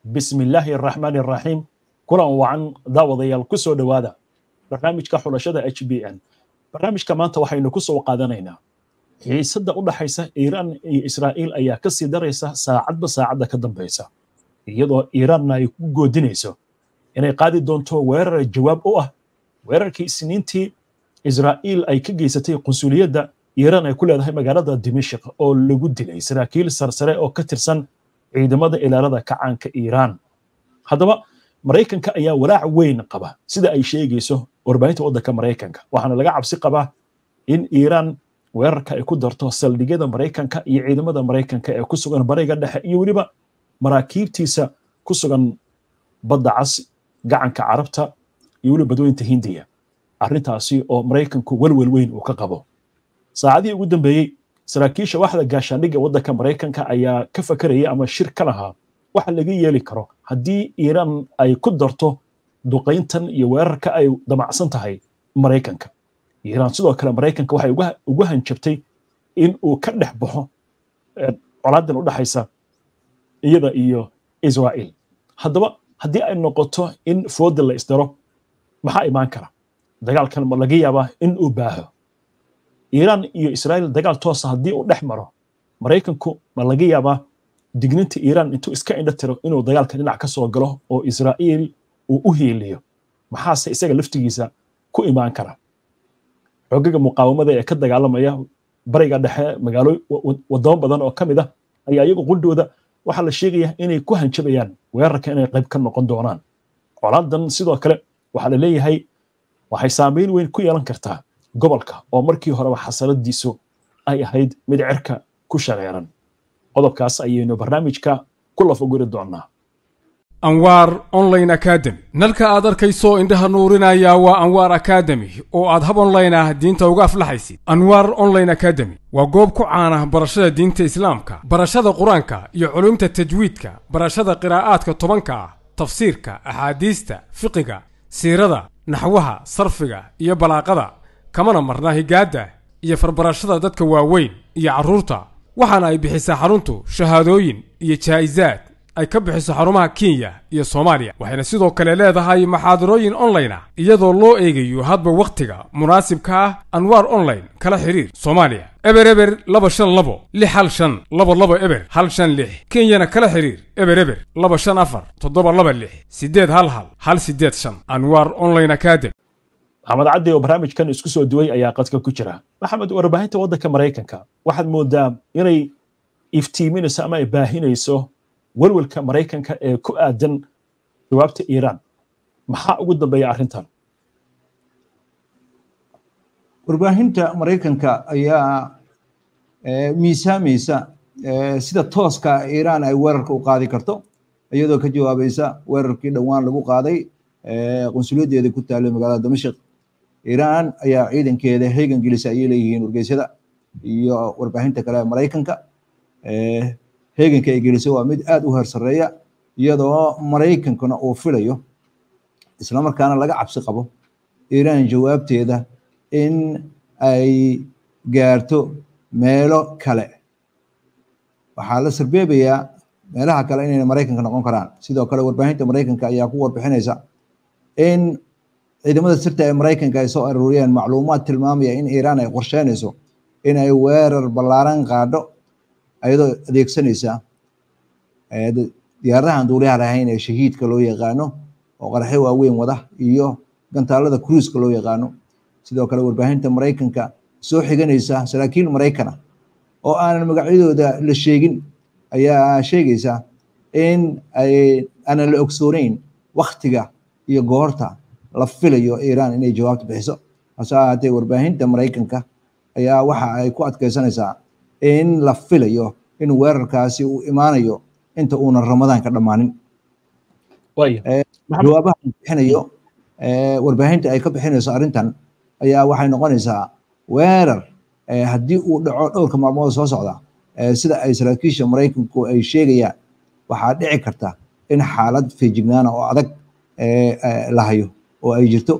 bismi illaahi araxmaani araxiim kulan wacan daawadayaal ku soo dhowaada barnaamijka xulashada h b n barnaamijka maanta waxaynu ku soo qaadanaynaa xiisadda u dhaxaysa iiraan iyo israa'iil ayaa ka sii daraysa saacadba saacadda ka dambaysa iyadoo iiraanna ay ku goodinayso inay qaadi doonto weerar jawaab u ah weerarkii isniintii israa'iil ay ka geysatay qunsuliyadda iiraan ay ku leedahay magaalada dimashik oo lagu dilay saraakiil sarsare oo ka tirsan ciidamada ilaalada kacaanka iiraan haddaba maraykanka ayaa walaac weyn qaba sida ay sheegayso warbaahinta waddanka maraykanka waxaana laga cabsi qabaa in iiraan weerarka ay ku darto saldhigyada maraykanka iyo ciidamada maraykanka ee ku sugan bariga dhexe iyo weliba maraakiibtiisa ku sugan badda cas gacanka carabta iyo weliba badweynta hindiya arrintaasi oo maraykanku welwel weyn uu ka qabo saacadihii ugu dambeeyey saraakiisha waxda gaashaandhigga waddanka maraykanka ayaa ka fakaraya ama shir ka lahaa waxa laga yeeli karo haddii iiraan ay ku darto duqayntan iyo weerarka ay damacsan tahay maraykanka iiraan sidoo kale maraykanka waxay ugu hanjabtay in uu ka dhex baxo colaadan u dhaxaysa iyada iyo israa'iil haddaba haddii ay noqoto in fooda la isdaro maxaa imaan kara dagaalkan ma laga yaabaa in uu baaho iiraan iyo israa'iil dagaal toosa haddii uu dhex maro maraykanku ma laga yaabaa digninta iiraan intuu iska indho tiro inuu dagaalka dhinac ka soo galo oo israa'iil uu u hiiliyo maxaase isaga laftigiisa ku imaan kara xogaga muqaawamada ee ka dagaalamaya bariga dhexe magaalo wadamo badan oo ka mid ah ayaa iyagu qudhooda waxaa la sheegaya inay ku hanjabayaan weerarka inay qayb ka noqon doonaan colaadan sidoo kale waxaa la leeyahay waxay saameyn weyn ku yeelan kartaa gobolka oo markii horeba xasaladiisu ay ahayd mid cirka ku shareeran qodobkaas ayaynu barnaamijka ku lafaguri doonaa anwaar online academy nalka aad arkayso indhaha nuurinaya waa anwaar academy oo aad hab online ah diinta uga aflaxaysid anwaar online academy waa goob ku caana barashada diinta islaamka barashada qur-aanka iyo culumta tajwiidka barashada qiraa'aadka tobanka ah tafsiirka axaadiista fiqiga siirada naxwaha sarfiga iyo balaaqada kamana marna higaadda iyo farbarashada dadka waaweyn iyo carruurta waxaana ay bixisaa xaruntu shahaadooyin iyo jaa'isaad ay ka bixiso xarumaha kenya iyo soomaaliya waxayna sidoo kale leedahay maxaadarooyin online ah iyadoo loo eegayo hadba wakhtiga munaasibka ah anwaar online kala xiriir soomaaliya eber eber laba shan labo lix hal shan laba labo eber hal shan lix kenyana kala xiriir eber eber laba shan afar toddoba laba lix siddeed hal hal hal siddeed shan anwaar online academy maxamed caddi oo barnaamijkan isku soo duway ayaa qadka ku jira maxamed warbaahinta waddanka maraykanka waxaad moodaa inay iftiiminayso ama ay baahinayso welwelka maraykanka ee ku aadan jawaabta iiraan maxaa ugu dambeeya arrintan warbaahinta maraykanka ayaa miisaamaysa sida tooska iiraan ay weerarka u qaadi karto iyadoo ka jawaabaysa weerarkii dhowaan lagu qaaday qunsuliyaddeeda ku taallay magaalada damashik iiraan ayaa ciidankeeda heegan gelisa ayay leeyihiin wargeysyada iyo warbaahinta kale maraykanka heeganka ay gelisay waa mid aad u heer sarreeya iyadoo maraykankuna uu filayo islamarkaana laga cabsi qabo iiraan jawaabteeda in ay gaarto meelo kale waxaa la sarbeebayaa meelaha kale inayna maraykanka noqon karaan sidoo kale warbaahinta maraykanka ayaa ku warbixinaysa in ciidamada sirta ee maraykanka ay soo aruuriyeen macluumaad tilmaamaya in iiraan ay qorsheynayso in ay weerar ballaaran qaadho ayadoo adeegsanaysa diyaaradahan duuliyaha lahayn ee shahiidka loo yaqaano oo qaraxyo waaweyn wada iyo gantaalada cruiska loo yaqaano sidoo kale warbaahinta maraykanka soo xiganaysa saraakiil maraykana oo aanan magacyadooda la sheegin ayaa sheegaysa in ay aanan la ogsooneyn waktiga iyo goorta la filayo iiraan inay jawaabta bixiso hase ahaatee warbaahinta maraykanka ayaa waxa ay ku adkeysanaysaa in la filayo in weerarkaasi uu imaanayo inta uunan ramadaanka dhammaanin jawaabaha bixinayo warbaahinta ay ka bixinayso arrintan ayaa waxay noqonaysaa weerar haddii uu dhaco dhowrka maalmood soo socda sida ay saraakiisha maraykanku ay sheegayaan waxaa dhici karta in xaalad feejignaana oo adag la hayo oo ay jirto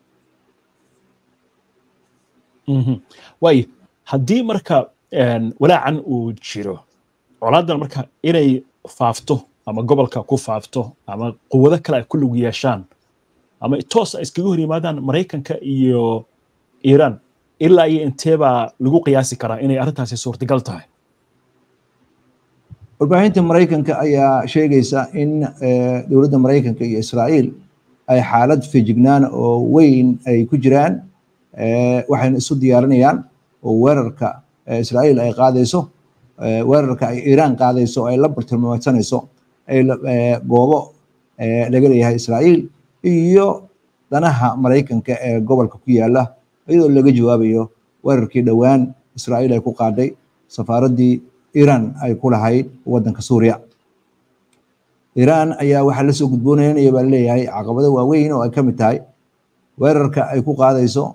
waayo haddii marka walaacan uu jiro colaadan marka inay faafto ama gobolka ku faafto ama quwado kale ay ku lug yeeshaan ama toos ay iskaga hor yimaadaan maraykanka iyo iiraan ilaa iyo intee baa lagu qiyaasi karaa inay arrintaasi suurtagal tahay warbaahinta maraykanka ayaa sheegaysa in dowladda maraykanka iyo israa'iil ay xaalad feejignaan oo weyn ay ku jiraan waxayna isu diyaarinayaan oo weerarka israa'iil ay qaadayso weerarka ay iiraan qaadayso oo ay la bartilmaameysanayso goobo laga leeyahay israa'iil iyo danaha maraykanka ee gobolka ku yaala iyadoo laga jawaabayo weerarkii dhowaan israa'iil ay ku qaaday safaaraddii iiraan ay ku lahayd waddanka suuriya iiraan ayaa waxaa lasoo gudboonanaya baa laleeyahay caqabado waaweyn oo ay ka mid tahay weerarka ay ku qaadayso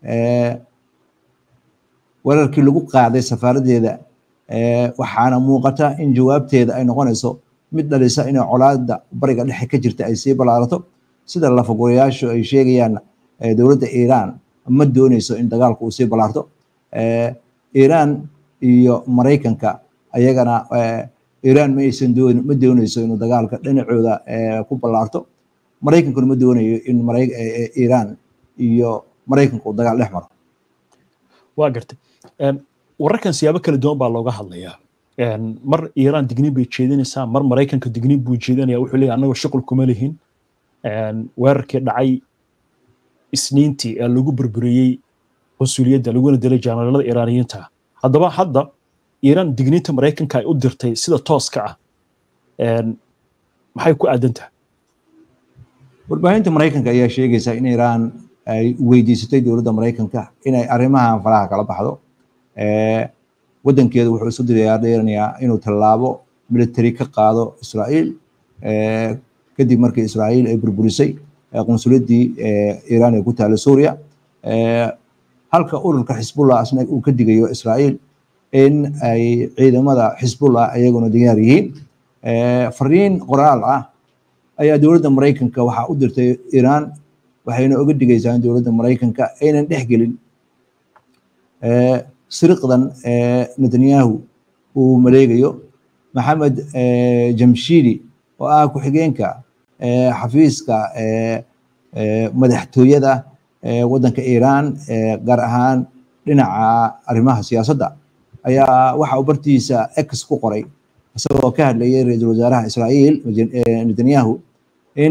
weerarkii lagu qaaday safaaraddeeda waxaana muuqata in jawaabteeda ay noqonayso mid dhalisa inay colaada bariga dhexe ka jirta ay sii ballaarato sida lafagurayaashu ay sheegayaan dowladda iiraan ma dooneyso in dagaalku uu sii ballaarto iiraan iyo maraykanka ayagana iiraan ma aysan doon ma dooneyso inuu dagaalka dhinacooda ku ballaarto maraykankuna ma doonayo in iiraan iyo maraykanka uu dagaal dhex maro waa gartay wararkan siyaabo kala duwan baa looga hadlayaa mar iiraan digniin bay jeedinaysaa mar maraykanka digniin buu jeedinaya wuxuu leeyahay annagoo shuqul kuma lihin weerarkii dhacay isniintii ee lagu burburiyey qunsuliyadda laguna dilay jaanalada iiraaniyiinta haddaba hadda iiraan digniinta maraykanka ay u dirtay sida tooska ah maxay ku aadan tahay warbaahinta maraykanka ayaa sheegaysa in iiraan ay weydiisatay dowladda maraykanka inay arrimahan faraha kala baxdo waddankeedu wuxuu isu diyaarinayaa inuu tallaabo military ka qaado israa'iil kadib markii israa'iil ay burburisay qunsuliyaddii iiraan ee ku taala suuriya halka ururka xisbullah asna uu ka digayo israa'iil in ay ciidamada xisbullah ayaguna diyaar yihiin fariin qoraal ah ayaa dowladda maraykanka waxaa u dirtay iiraan waxayna oga digaysaa in dowladda maraykanka aynan dhex gelin siriqdan netanyahu uu maleegayo maxamed jamshidi oo ah ku-xigeenka xafiiska madaxtooyada waddanka iiraan gaar ahaan dhinaca arrimaha siyaasadda ayaa waxa uu bartiisa x ku qoray isagoo ka hadlayay ra-iisul wasaaraha israa'iil netanyahu in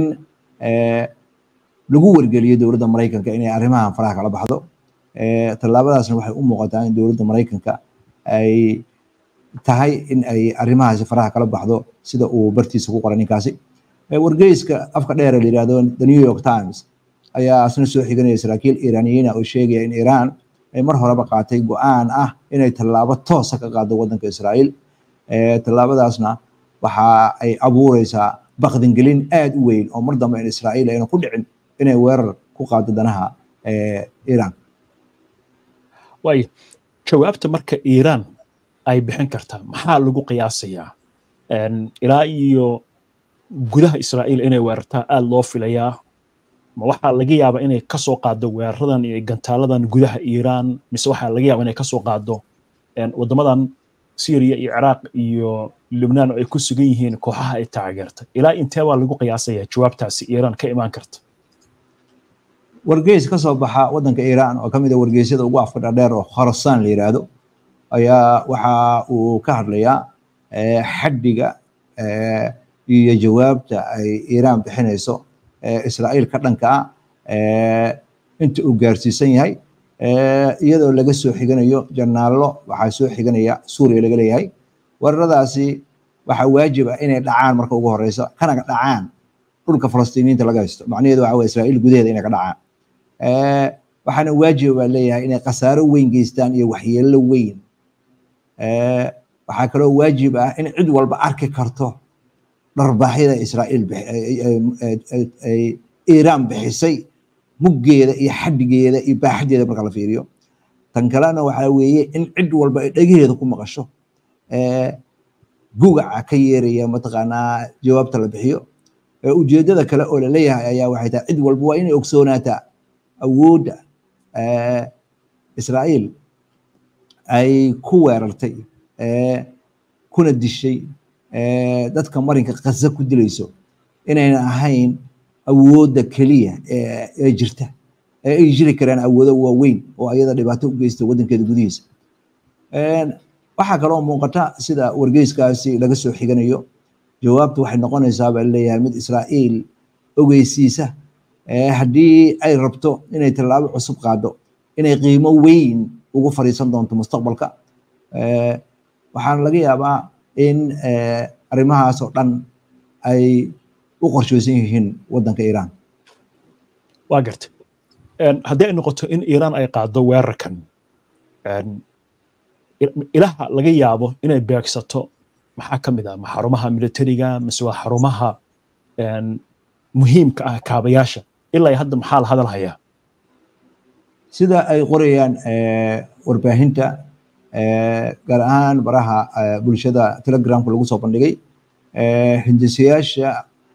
lagu wargeliyo dowladda maraykanka inay arrimahan faraha kala baxdo tallaabadaasna waxay u muuqataa in dowladda maraykanka ay tahay in ay arrimahaasi faraha kala baxdo sida uu bartiisa ku qoray ninkaasi wargeyska afka dheer la yirahdo the new york times ayaa asna soo xiganaya saraakiil iiraaniyiina oo sheegaya in iiraan ay mar horeba qaatay go-aan ah inay tallaabo toosa ka qaado waddanka israa'iil tallaabadaasna waxa ay abuureysaa bakdingelin aad u weyn oo mar dambe in israa'iil ayna ku dhicin inay weerar ku qaado danaha iiraan waayo jawaabta marka iiraan ay bixin kartaa maxaa lagu qiyaasayaa ilaa iyo gudaha israa'iil inay weerartaa aad loo filayaa ma waxaa laga yaabaa inay kasoo qaado weeraradan iyo gantaaladan gudaha iiraan mise waxaa laga yaabaa inay kasoo qaado waddamadan syriya iyo ciraaq iyo lubnaan oo ay ku sugan yihiin kooxaha ay taageertay ilaa intee baa lagu qiyaasayaa jawaabtaasi iiraan ka imaan karta wargeys ka soo baxa waddanka iiraan oo ka mid a wargeysyada ugu afka dhadheer oo khorasaan la yiraahdo ayaa waxa uu ka hadlayaa xaddiga iyo jawaabta ay iiraan bixinayso israa'iil ka dhanka ah inta uu gaarsiisan yahay iyadoo laga soo xiganayo janaallo waxaa soo xiganaya suuriya laga leeyahay weeraradaasi waxaa waajib ah inay dhacaan marka ugu horeysa kana dhacaan dhulka falastiiniyiinta laga haysto macnaheedu waxa weye israa'iil gudaheeda inay ka dhacaan waxaana waajib baa leeyahay inay khasaaro weyn geystaan iyo waxyeello weyn waxaa kaloo waajib ah in cid walba arki karto dharbaaxyada israa'iil ay iiraan bixisay muggeeda iyo xaddigeeda iyo baaxaddeeda marka la fiiriyo tan kalena waxaa weeye in cid walba ay dhegaheeda ku maqasho gugaca ka yeeraya mataqaanaa jawaabta la bixiyo ujeeddada kale oo laleeyahay ayaa waxay tahay cid walba waa inay ogsoonaataa awoodda israa'iil ay ku weerartay kuna dishay dadka marinka khaza ku dilayso inayna ahayn awoodda keliya ee jirta ee ay jiri karaan awoodo waaweyn oo ayada dhibaato u geysta waddankeeda gudihiisa waxaa kaloo muuqata sida wargeyskaasi laga soo xiganayo jawaabtu waxay noqonaysaa baa leeyahay mid israa'iil ogeysiisa haddii ay rabto inay tallaabo cusub qaado inay qiimo weyn ugu fariisan doonto mustaqbalka waxaana laga yaabaa in arrimahaas oo dhan ay u qorsheysan yihiin waddanka iiraan waa garta haddii ay noqoto in iiraan ay qaado weerarkan ilaha laga yaabo inay beegsato maxaa ka mid ah ma xarumaha militariga mise waa xarumaha muhiimka ah kaabayaasha ilaa hadda maxaa la hadal hayaa sida ay qorayaan warbaahinta gaar ahaan baraha bulshada telegramka lagu soo bandhigay hindisayaasha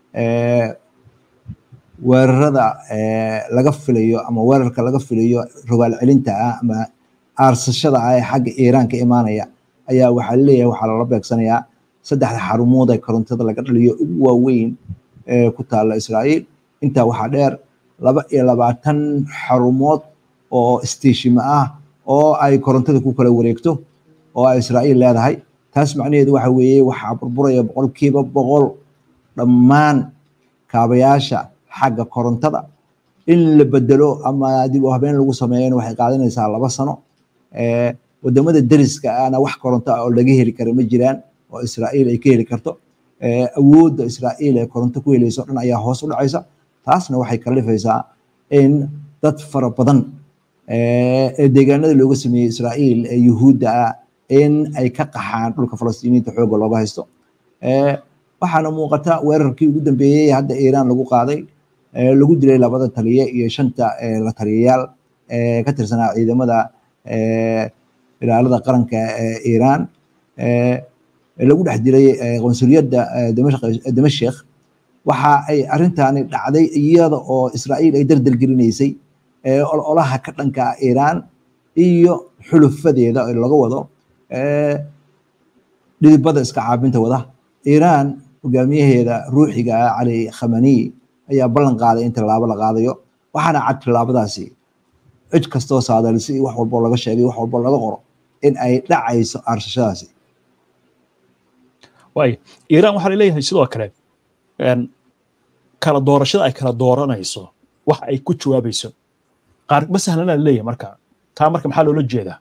weerarada laga filayo ama weerarka laga filayo rogaal celinta ah ama aarsashada ah ee xagga iiraan ka imaanaya ayaa waxaa leeyahay waxaa lala beegsanayaa saddexda xarumood ee korontada laga dhaliyo ugu waaweyn ee ku taalla israa'iil intaa waxaa dheer laba iyo labaatan xarumood oo istiishima ah oo ay korontada ku kala wareegto oo ay israa'iil leedahay taas macnaheedu waxa weeye waxaa burburaya boqolkiiba boqol dhammaan kaabayaasha xagga korontada in la bedelo ama dib u habeen lagu sameeyana waxay qaadanaysaa laba sano wadamada deriska ahna wax koronto ah oo laga heli kara ma jiraan oo israa'iil ay ka heli karto awoodda israa'iil ee koronto ku helayso dhan ayaa hoos u dhacaysa taasna waxay kalifaysaa in dad fara badan ee deegaanada looga sameeyey israa'iil ee yuhuudda ah in ay ka qaxaan dhulka falastiiniinta xoogga looga haysto waxaana muuqata weerarkii ugu dambeeyey hadda iiraan lagu qaaday lagu dilay labada taliye iyo shanta la taliyayaal ka tirsanaa ciidamada ilaalada qaranka ee iiraan lagu dhex dilay qonsuliyadda damashik waxa ay arrintaani dhacday iyada oo israa'iil ay dardar gelinaysay ololaha ka dhanka ah iiraan iyo xulufadeeda laga wado dhidibada iska caabinta wada iiraan hogaamiyaheeda ruuxiga ah cali khamani ayaa ballan qaaday in tallaabo la qaadayo waxaana cad tallaabadaasi cid kastoo saadalisi wax walboo laga sheegay wax walboo laga qoro in ay dhacayso aarsashadaasi waay iiraan waxaa laleeyahay sidoo kale kala doorashada ay kala dooranayso waxa ay ku jawaabayso qaar ma sahlana laleeyahay marka taa marka maxaa loola jeedaa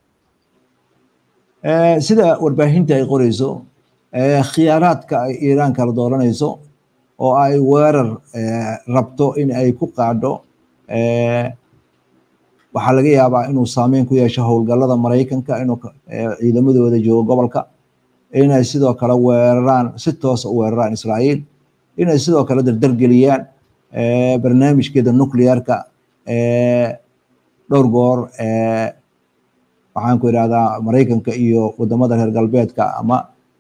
sida warbaahinta ay qorayso khiyaaraadka ay iiraan kala dooranayso oo ay weerar rabto in ay ku qaadho waxaa laga yaabaa inuu saameyn ku yeesho howlgallada maraykanka inuu ciidamadooda joogo gobolka inay sidoo kale weeraraan si toosa u weeraraan israa'iil inay sidoo kale dardargeliyaan barnaamijkeeda nuclearka dhowr goor waxaan ku idhahdaa maraykanka iyo wadamada reer galbeedka ama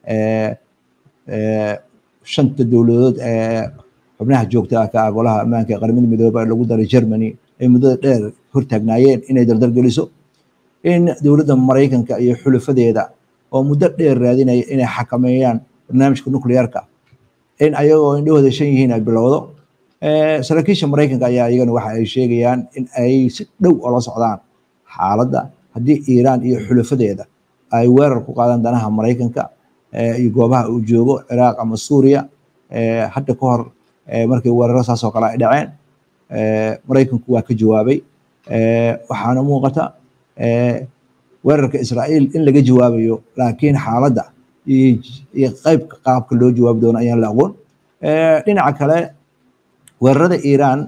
shanta dowladood ee xubnaha joogta ka ah golaha ammaanka ee qaramada midooba lagu daray germany ay muddada dheer hortaagnaayeen inay dardargeliso in dowladda maraykanka iyo xulufadeeda oo muddo dheer raadinaya inay xakameeyaan barnaamijka nuclearka in ayagoo indhahooda shan yihiin ay bilowdo saraakiisha maraykanka ayaa iyagana waxa ay sheegayaan in ay si dhow ola socdaan xaaladda haddii iiraan iyo xulufadeeda ay weerar ku qaadaan danaha maraykanka iyo goobaha uu joogo ciraaq ama suuriya hadda ka hor markii weeraro saas oo kale ay dhaceen maraykanku waa ka jawaabay waxaana muuqata weerarka israa'iil in laga jawaabayo laakiin xaaladda iyo qaybka qaabka loo jawaabi doono ayaan la aqoon dhinaca kale weerarada iiraan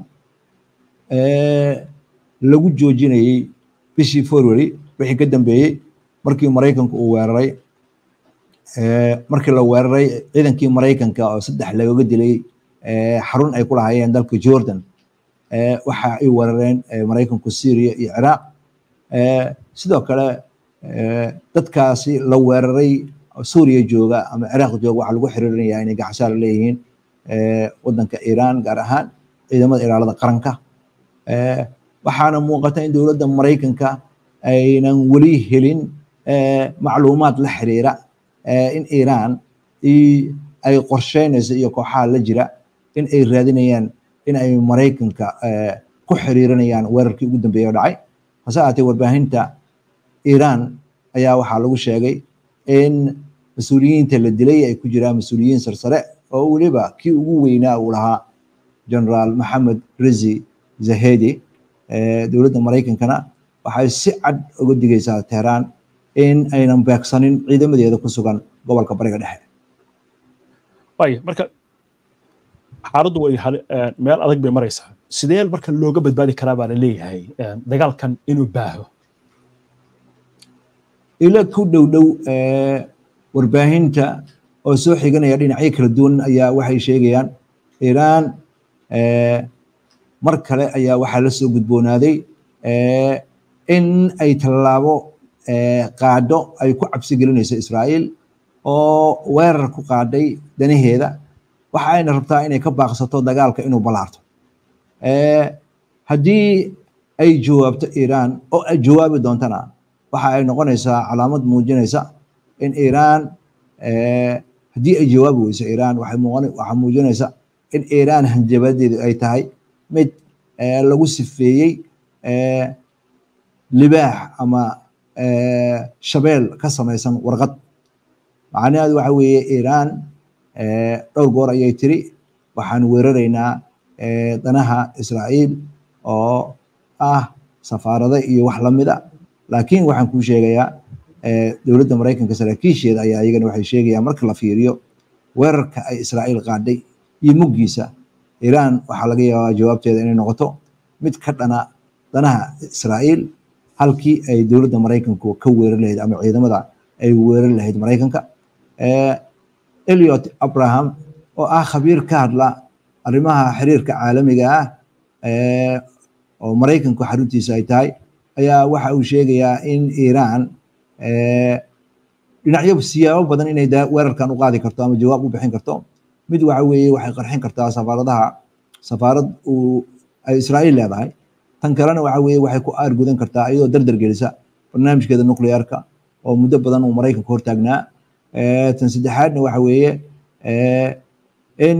lagu joojinayey bishii february wixii ka dambeeyey markii maraykanku uu weeraray markii la weeraray ciidankii maraykanka oo saddex lagaga dilay xarun ay ku lahaayeen dalka jordan waxa ay weerareen maraykanku syria iyo ciraaq sidoo kale dadkaasi la weeraray suuriya jooga ama ciraaq jooga waxaa lagu xiriirinayaa inay gacasaar leeyihiin wadanka iiraan gaar ahaan ciidamada ilaalada qaranka waxaana muuqata in dowladda maraykanka aynan weli helin macluumaad la xiriira in iiraan ay qorsheynayso iyo kooxaha la jira in ay raadinayaan in ay maraykanka ku xiriirinayaan weerarkii ugu dambeeyey oo dhacay hase ahaatee warbaahinta iiraan ayaa waxaa lagu sheegay in mas-uuliyiinta la dilay ay ku jiraan mas-uuliyiin sarsare oo weliba kii ugu weynaa uu lahaa generaal maxamed rezi zahedi dowladda maraykankana waxay si cad uga digaysaa teheraan in aynan beegsanin ciidamadeeda ku sugan gobolka bariga dhexe waaya marka xaaladdu way meel adag bay maraysaa sidee marka looga badbaadi karaa baa la leeyahay dagaalkan inuu baaho ilo ku dhow dhow warbaahinta oo soo xiganaya dhinacyo kala duwan ayaa waxay sheegayaan iiraan mar kale ayaa waxaa la soo gudboonaaday in ay tallaabo qaadho ay ku cabsi gelinayso israa'iil oo weerar ku qaadhay danaheeda waxa ayna rabtaa inay ka baaqsato dagaalka inuu ballaarto haddii ay jawaabto iiraan oo ay jawaabi doontana waxa ay noqonaysaa calaamad muujinaysa in iiraan haddii ay jawaabi weyso iiraan waxaa muujinaysa in iiraan hanjabadeedu ay tahay mid lagu sifeeyey libaax ama shabeel ka samaysan warqad macnaheedu waxa weeye iiraan dhowr goor ayay tiri waxaan weeraraynaa danaha israa'iil oo ah safaarada iyo wax lamida laakiin waxaan kuu sheegayaa dowladda maraykanka saraakiisheeda ayaa iyagana waxay sheegayaan marka la fiiriyo weerarka ay israa'iil qaadhay iyo muggiisa iiraan waxaa laga yaabaa jawaabteeda inay noqoto mid ka dhana danaha israa'iil halkii ay dowladda maraykanku ka weerar lahayd ama ciidamada ay weerar lahayd maraykanka eliot abraham oo ah khabiir ka hadla arrimaha xiriirka caalamiga ah oo maraykanku xaruntiisa ay tahay ayaa waxa uu sheegayaa in iiraan dhinacyo siyaabo badan inay weerarkan u qaadi karto ama jawaab u bixin karto mid waxa weeye waxay qarxin kartaa safaaradaha safaarad uu ay israa'iil leedahay tan kalena waxa weeye waxay ku aargudan kartaa iyadoo dardar gelisa barnaamijkeeda nuclearka oo muddo badan uu maraykanku hortaagnaa tan saddexaadna waxa weeye in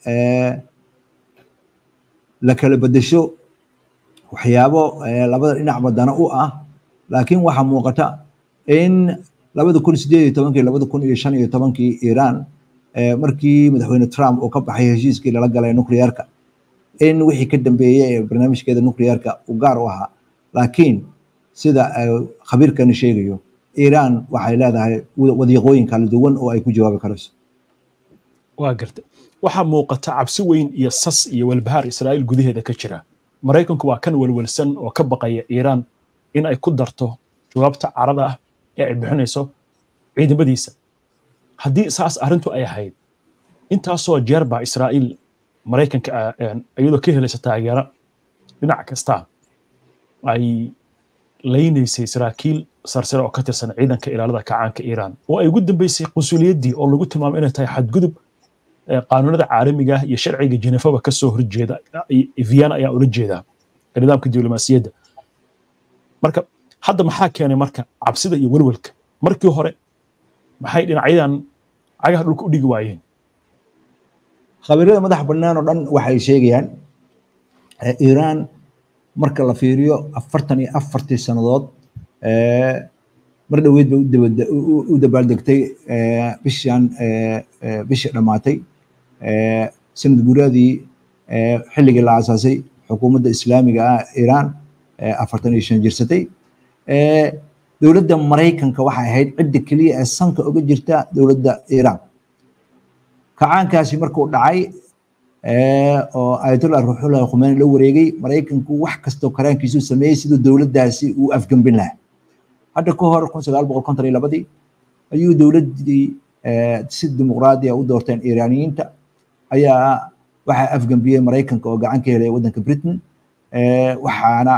la kala bedesho waxyaabo labada dhinacba dana u ah laakiin waxaa muuqata in labada kun sideed iyo tobankii labada kun iyo shan iyo tobankii iiraan markii madaxweyne trump uu ka baxay heshiiskii lala galay nuclearka in wixii ka dambeeyey ee barnaamijkeeda nuclearka uu gaar u ahaa laakiin sida khabiirkani sheegayo iiraan waxay leedahay wadiiqooyin kala duwan oo ay ku jawaabi karayso waa garta waxaa muuqata cabsi weyn iyo sas iyo walbahaar israa'iil gudaheeda ka jira maraykanku waa kan welwelsan oo ka baqaya iiraan in ay ku darto jawaabta carada ah ee ay bixinayso ciidamadiisa haddii saas arrintu ay ahayd intaasoo jeer baa israa'iil maraykanka iyadoo ka helaysa taageero dhinac kasta ay laynaysay saraakiil sarsare oo ka tirsan ciidanka ilaalada kacaanka iiraan oo ay ugu dambeysay qunsuliyaddii oo lagu tilmaamay inay tahay xadgudub qaanuunada caalamiga ah iyo sharciga jenefaba ka soo horjeeda vienna ayaa ula jeedaa nidaamka diblomaasiyadda marka hadda maxaa keenay marka cabsida iyo welwelka markii hore maxay dhinacyadan cagaha dhulka u dhigi waayeen khabiirada madax bannaan oo dhan waxay sheegayaan iiraan marka la fiiriyo afartan iyo afartii sannadood mar dhoweed bay u dabaaldegtay bishan bishii dhammaatay sanad guuradii xilligii la aasaasay xukuumadda islaamiga ah iiraan afartan iyo shan jirsatay dowladda maraykanka waxay ahayd cidda keliya ee sanka uga jirta dowladda iiraan kacaankaasi markuu dhacay oo ayatollah ruuxullah khumeini la wareegay maraykanku wax kastoo karaankiisu sameeyey siduu dowladdaasi uu afgembin lahaa hadda ka hor kun sagaal boqol konton iyo labadii ayuu dowladdii si dimuqraadi u doorteen iiraaniyiinta ayaa waxaa afgembiyey maraykanka oo gacan ka helaya waddanka britain waxaana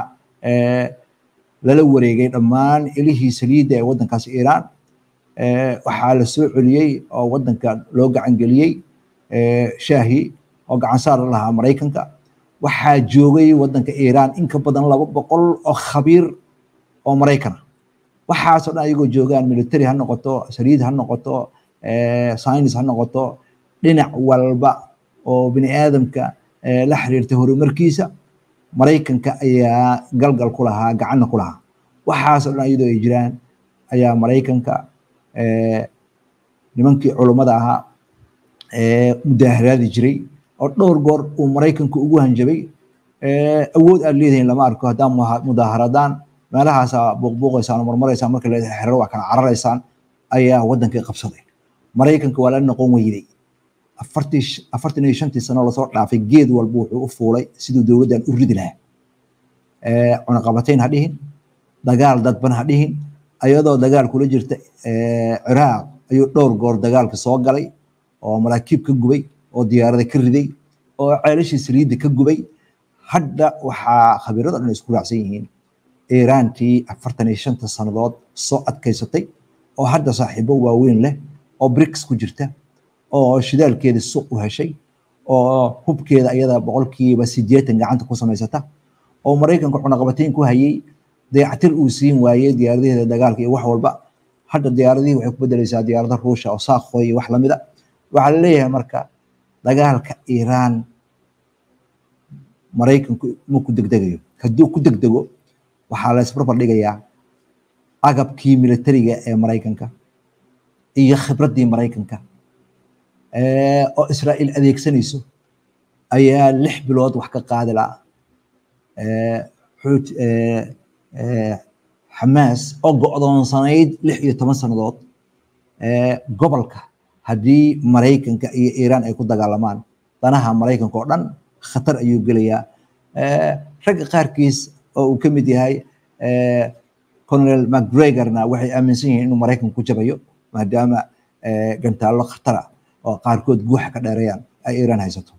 lala wareegay dhammaan ilihii saliidda ee waddankaas iiraan waxaa la soo celiyey oo waddanka loo gacan geliyey shaahi oo gacan saar lahaa maraykanka waxaa joogay waddanka iiraan in ka badan laba boqol oo khabiir oo maraykana waxaasoo dhan ayagoo joogaan military ha noqoto saliid ha noqoto science ha noqoto dhinac walba oo bini aadamka la xiriirta horumarkiisa maraykanka ayaa galgal ku lahaa gacanna ku lahaa waxaasoo dhan iyadoo ay jiraan ayaa maraykanka nimankii culummada ahaa mudaaharaadi jiray oo dhowr goor uu maraykanku ugu hanjabay awood aad leedihiin lama arko haddaan mudaaharadaan meelahaasaa buuqbuuqaysaan oo marmaraysaan marka la xero waa kala cararaysaan ayaa waddankii qabsaday maraykanka waa la noqon weyday afartii afartan iyo shantii sano lasoo dhaafay geed walba wuxuu u fuulay siduu dowladdan u ridi lahaa cunaqabatayn ha dhihin dagaal dadban ha dhihin ayadoo dagaal kula jirta ciraaq ayuu dhowr goor dagaalka soo galay oo maraakiib ka gubay oo diyaarada ka riday oo ceelashii saliidda ka gubay hadda waxaa khabiirada dhan isku raacsan yihiin iiraantii afartan iyo shanta sannadood soo adkaysatay oo hadda saaxiibo waaweyn leh oo brics ku jirta oo shidaalkeeda suuq u heshay oo hubkeeda iyada boqolkiiba sideetan gacanta ku samaysata oo maraykanka cunaqabatayn ku hayay dayactir uu siin waayey diyaaradaheeda dagaalka iyo wax walba hadda diyaaradihii waxay ku bedelaysaa diyaarada ruusha oo saakhoy iyo wax lamida waxaa laleeyahay marka dagaalka iiraan maraykanku ma ku degdegayo hadduu ku degdego waxaa la isbarbar dhigayaa agabkii militariga ee maraykanka iyo khibraddii maraykanka oo israa'iil adeegsanayso ayaa lix bilood wax ka qaadi la'a xuut xamaas oo go'doonsanayd lix iyo toban sannadood gobolka haddii maraykanka iyo iiraan ay ku dagaalamaan danaha maraykanka oo dhan khatar ayuu gelayaa ragga qaarkiis oo uu ka mid yahay colonel macgregorna waxay aaminsan yihiin inuu maraykanka ku jabayo maadaama gantaallo khatara oo qaarkood guuxa ka dheerayaan ay iiraan haysato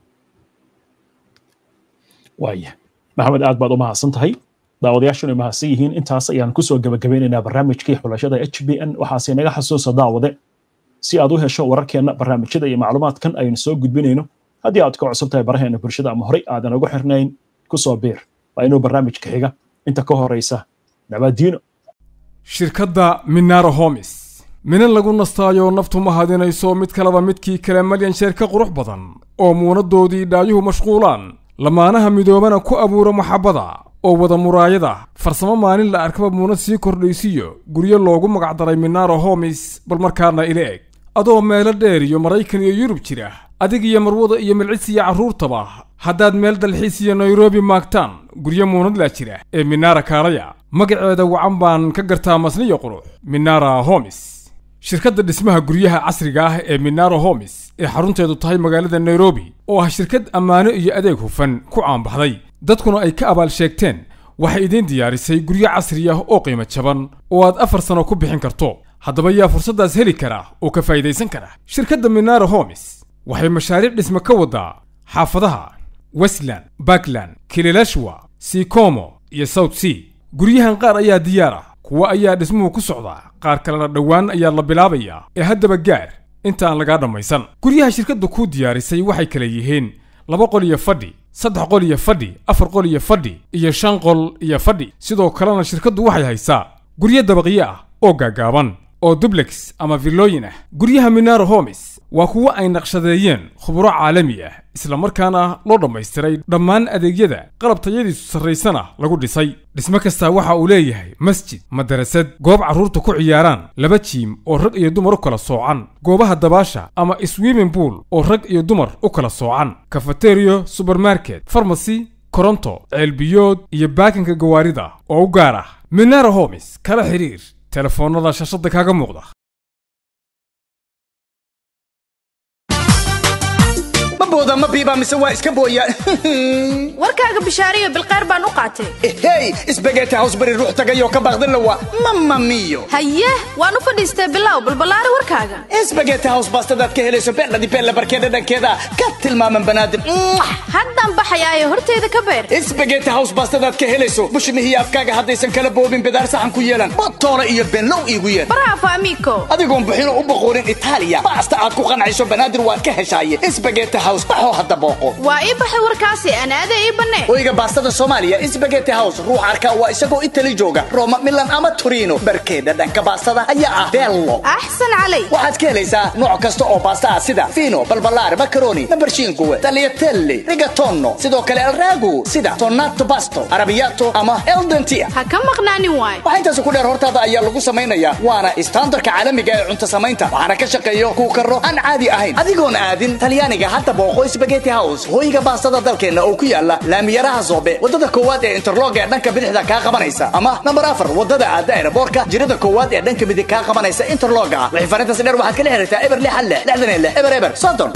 waaya maxamed aad baad u mahadsan tahay daawadayaashuna mahadsan yihiin intaas ayaan kusoo gabagabeynaynaa barnaamijkii xulashada h b n waxaase naga xasuusa daawade si aad u hesho wararkeenna barnaamijyada iyo macluumaadkan aynu soo gudbinayno haddii aad ka cusub tahay baraheena bulshada ama horey aadan ugu xirnayn kusoo biir waa inuu barnaamijka xiga inta ka horeysa nabaadiino shirkadda minaro homis minan lagu nastaayo naftu ma hadinayso mid kaleba midkii kale malyan sheer ka qurux badan oo muunaddoodii dhaayuhu mashquulaan lamaanaha midoobana ku abuura maxabbada oo wada muraayada farsamo maalin la arkaba muunad sii kordhaysiyo guryo loogu magacdaray minaro homis bal markaana ila eg adoo meelo dheer iyo maraykan iyo yurub jira adig iyo marwada iyo milcis iyo carruurtaba haddaad meel dalxiis iyo nairobi maagtaan guryo muunadlaa jira ee minara kaalaya magaceeda wacan baan ka gartaa masniyo qurux minara homis shirkadda dhismaha guryaha casriga ah ee minaro homis ee xarunteedu tahay magaalada nairobi oo ah shirkad ammaano iyo adeeg hufan ku caanbaxday dadkuna ay ka abaal sheegteen waxay idiin diyaarisay guryo casri ah oo qiimo jaban oo aad afar sano ku bixin karto haddaba yaa fursaddaas heli kara oo ka faa'idaysan kara shirkadda minaro homis waxay mashaariic dhisme ka waddaa xaafadaha westland bakland kililashwa sikomo iyo south sea guryahan qaar ayaa diyaar ah kuwo ayaa dhismuhu ku socdaa qaar kalena dhowaan ayaa la bilaabayaa ee haddaba gaar inta aan lagaa dhammaysan guryaha shirkadda kuu diyaarisay waxay kala yihiin laba qol iyo fadhi saddex qol iyo fadhi afar qol iyo fadhi iyo shan qol iyo fadhi sidoo kalena shirkaddu waxay haysaa guryo dabaqyo ah oo gaagaaban oo dublex ama villooyin ah guryaha minaro homis waa kuwo ay naqshadeeyeen khuburo caalami ah isla markaana loo dhammaystiray dhammaan adeegyada qalab tayadiisu sarraysana lagu dhisay dhismo kastaa waxa uu leeyahay masjid madarasad goob carruurta ku ciyaaraan laba jiim oo rag iyo dumar u kala soocan goobaha dabaasha ama swimming pool oo rag iyo dumar u kala soocan kafateriyo subermarket farmasy koronto ceelbiyood iyo baakinka gawaarida oo u gaar ah minaro homis kala xidhiir telefoonnada shashada kaaga muuqda booda ma biiba mise waa iska booyaan warkaaga bishaariyo bilqeyr baan u qaatay hey isbageeti house bari ruux tagayoo ka baaqdin lawa mama miyo haye waan u fadhiistay bilow balballaari warkaaga isbageeti house baastadaad ka helayso beendhadi beella barkeeda dhankeeda ka tilmaaman banaadim haddaan baxayaayo horteeda ka beer isbageeti house baastadaad ka helayso bushmihiyo afkaaga haddaysan kala boobin bidaar saxan ku yeelan botoole iyo benlow iigu yeer bravo amigo adigoon buxino u boqoorin itaaliya baasta aad ku qancayso banaadir waad ka heshaaye isbageeti house house baxoo hadda booqo waa ii baxay warkaasi aan aada ii bannee hoyga baastada soomaaliya sbageti house ruux arka waa isagoo itali jooga roma milan ama torino barkeeda dhanka baastada ayaa ah bello axsan calay waxaad ka helaysaa nooc kasta oo baasta ah sida fino balbalaar macaroni nambarshiinkuwe tagliatelle rigatono sidoo kale alragu sida tonato basto arabiyato ama eldentia ha ka maqnaanin waay waxaa intaas ku dheer hortaada ayaa lagu samaynayaa waana istaandarka caalamiga ee cunto samaynta waxaana ka shaqeeyo kuu karo aan caadi ahayn adigoon aadin talyaaniga hadda booqo sbageti house hoyga baastada dalkeenna oo ku yaala laamiyaraha soobe wadada koowaad ee interlog ee dhanka bidixda kaa qabanaysa ama nambar afar wadada aada aeroboorka jirada koowaad ee dhanka midig kaa qabanaysa interloga wixii farintaasi dheer waxaad kala xiriirtaa eber lix hal lix lixdan iyo lix eber eber soddon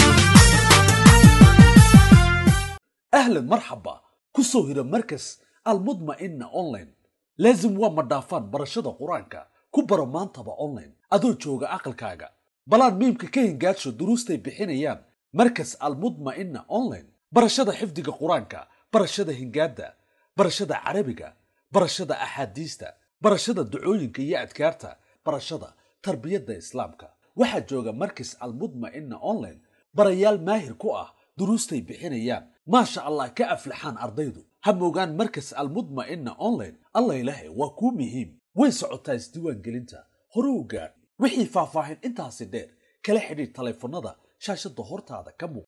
أهلا مرحبا كسو هيرا مركز المطمئنة أونلاين لازم waa madhaafaan barashada qur-aanka ku baro maantaba online adoo jooga aqalkaaga balaan miimka ka hingaadsho duruustay bixinayaan markas almudma'ina online barashada xifdiga qur-aanka barashada hingaadda barashada carabiga barashada axaadiista barashada ducooyinka iyo adkaarta barashada tarbiyadda islaamka waxaa jooga markas almudma'ina online barayaal maahir ku ah duruustay bixinayaan maasha allah ka aflaxaan ardaydu ha moogaan markas almudma'ina online allah ilaahay waa kuu muhiim way socotaa isdiiwaangelinta hore u gaadh wixii faahfaahin intaasi dheer kala xidhiidh taleefannada shaashadda hortaada ka muuq